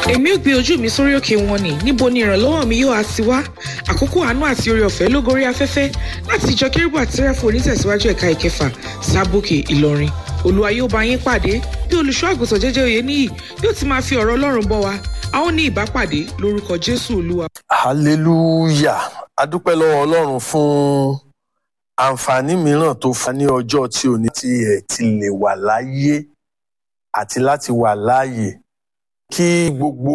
èmi ò gbé ojú mi sórí òkè wọn ni níbo ni ìrànlọ́wọ́ mi yóò á ti wá àkókò àánú àti oore ọ̀fẹ́ ló gorí afẹ́fẹ́ láti ìjọ kérúbù àti sẹ́ráfù onítẹ̀síwájú ẹ̀ka ìkẹfà sábòkè ìlọrin olúwa yóò bá yín pàdé bí olùṣọ́ àgùntàn jẹ́jẹ́ òye níyì yóò ti máa fi ọ̀rọ̀ ọlọ́run bọ́ wa a ó ní ìbápàdé lórúkọ jésù olúwa. hallelujah adúpẹ́ lọ́wọ́ ọlọ́run fún àǹfààní mìíràn tó fún wa ní ọjọ́ tí ò ní tí ẹ̀ ti lè wà láyé àti láti wà láàyè kí gbogbo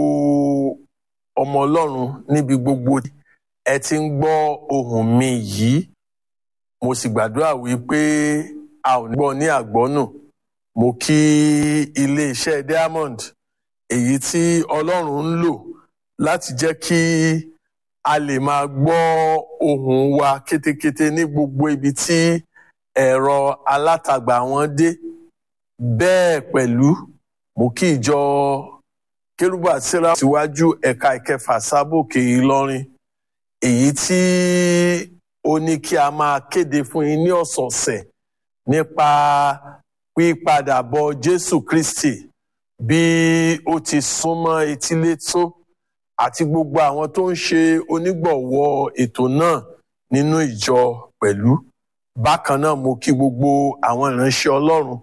ọmọ ọlọ́run níbi gbogbo ẹ ti ń gbọ́ ohùn mi yìí mo sì gbàdúrà wípé a ò ní gbọ́ ní àgbọ́nù mo kí iléeṣẹ́ diamond èyí tí ọlọ́run ń lò láti jẹ́ kí a lè máa gbọ́ ohùn wa kétékété ní gbogbo ibi tí ẹ̀rọ alátagbà wọn dé bẹ́ẹ̀ pẹ̀lú mo kí ìjọ kérúbù àtìrà síwájú ẹ̀ka ìkẹfà sábòkè ìlọrin èyí tí ó ní kí a máa kéde fún yín ní ọ̀sọ̀ọ̀sẹ̀ nípa pípadàbọ̀ jésù kristi bí ó ti súnmọ́ etílé tó àti gbogbo àwọn tó ń ṣe onígbọ̀wọ́ ètò náà nínú ìjọ pẹ̀lú bákan náà mo kí gbogbo àwọn ìránṣẹ́ ọlọ́run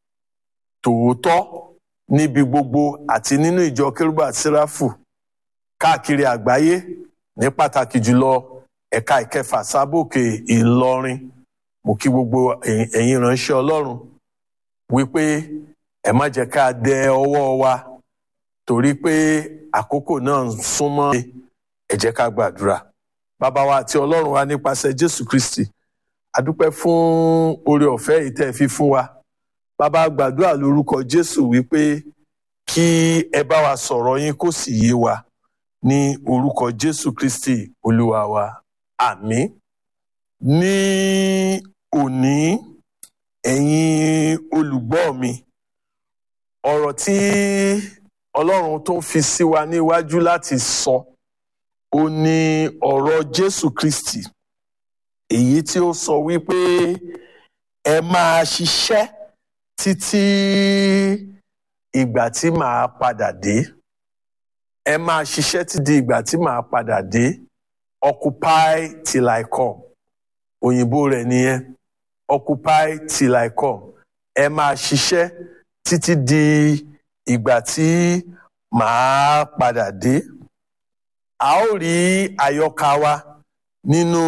tòótọ́ níbi gbogbo àti nínú ìjọ kérúbù àti séráfù káàkiri àgbáyé ní pàtàkì jùlọ ẹ̀ka ìkẹfà sábòkè ìlọrin mo kí gbogbo ẹ̀yin ìránṣẹ́ ọlọ́run wípé ẹ má jẹ́ ká dẹ ọwọ́ wa torí pé àkókò náà ń súnmọ́ ẹ jẹ́ ká gbàdúrà bàbá wa àti ọlọ́run wa nípasẹ̀ jésù kristi adúpẹ́ fún oore ọ̀fẹ́ yìí tẹ́ ẹ fi fún wa bàbá gbàdúrà lórúkọ jésù wípé kí ẹ bá wa sọ̀rọ̀ yín kó sì yé wa ní orúkọ jésù kristi olúwa wa àmín ní òní ẹ̀yin olùgbọ́ mi ọ̀rọ̀ tí ọlọ́run tó ń fi sí wa níwájú láti sọ ó ní ọ̀rọ̀ jésù kristi èyí tí ó sọ wípé ẹ máa ṣiṣẹ́ títí ìgbà tí màá padà dé ẹ máa ṣiṣẹ́ títí ìgbà tí màá padà dé occupy till I come òyìnbó rẹ̀ nìyẹn occupy till I come ẹ máa ṣiṣẹ́ títí di ìgbà tí màá padà dé a ó rí àyọkà wa nínú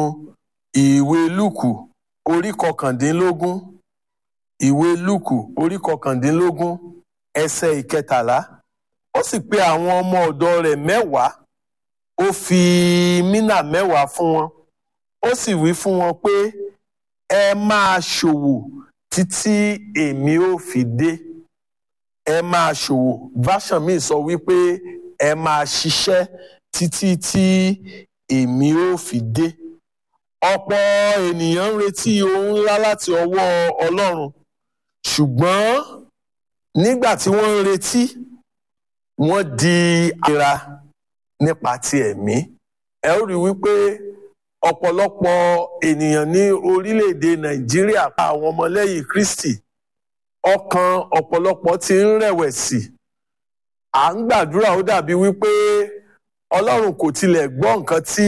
ìwé lúùkù orí kọkàndínlógún ìwé lúùkù orí kọkàndínlógún ẹsẹ̀ ìkẹtàlá ó sì pe àwọn ọmọ ọ̀dọ̀ rẹ̀ mẹ́wàá ó fi mínà mẹ́wàá fún wọn ó sì wí fún wọn pé ẹ máa ṣòwò títí èmi ò fi dé ẹ máa ṣòwò version mi sọ wípé ẹ máa ṣiṣẹ́ títí tí èmi ò fi dé ọ̀pọ̀ ènìyàn ń retí ohun ńlá láti ọwọ́ Ọlọ́run ṣùgbọ́n nígbà tí wọ́n ń retí wọ́n di ara nípa ti ẹ̀mí ẹ ó rí wípé ọ̀pọ̀lọpọ̀ ènìyàn ní orílẹ̀-èdè Nàìjíríà pa àwọn ọmọlẹ́yìn Kristi ọkàn ọ̀pọ̀lọpọ̀ ti ń rẹ̀wẹ̀sì à ń gbàdúrà ó dàbí wípé Ọlọ́run kò tilẹ̀ gbọ́ nǹkan tí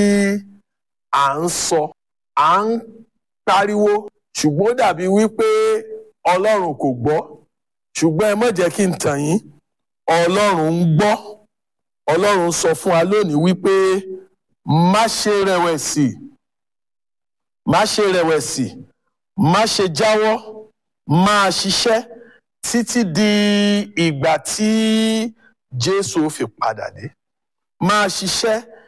à ń sọ à ń pariwo ṣùgbọ́n ó dàbí wípé Ọlọ́run kò gbọ́ ṣùgbọ́n ẹ má jẹ́ kí n tàn yín Ọlọ́run ń gbọ́ Ọlọ́run sọ fún wa lónìí wípé má ṣe rẹ̀wẹ̀sì má ṣe rẹ̀wẹ̀sì má ṣe jáwọ́ máa ṣiṣẹ́ títí di ìgbà tí Jésù fi padà dé máa ṣiṣẹ́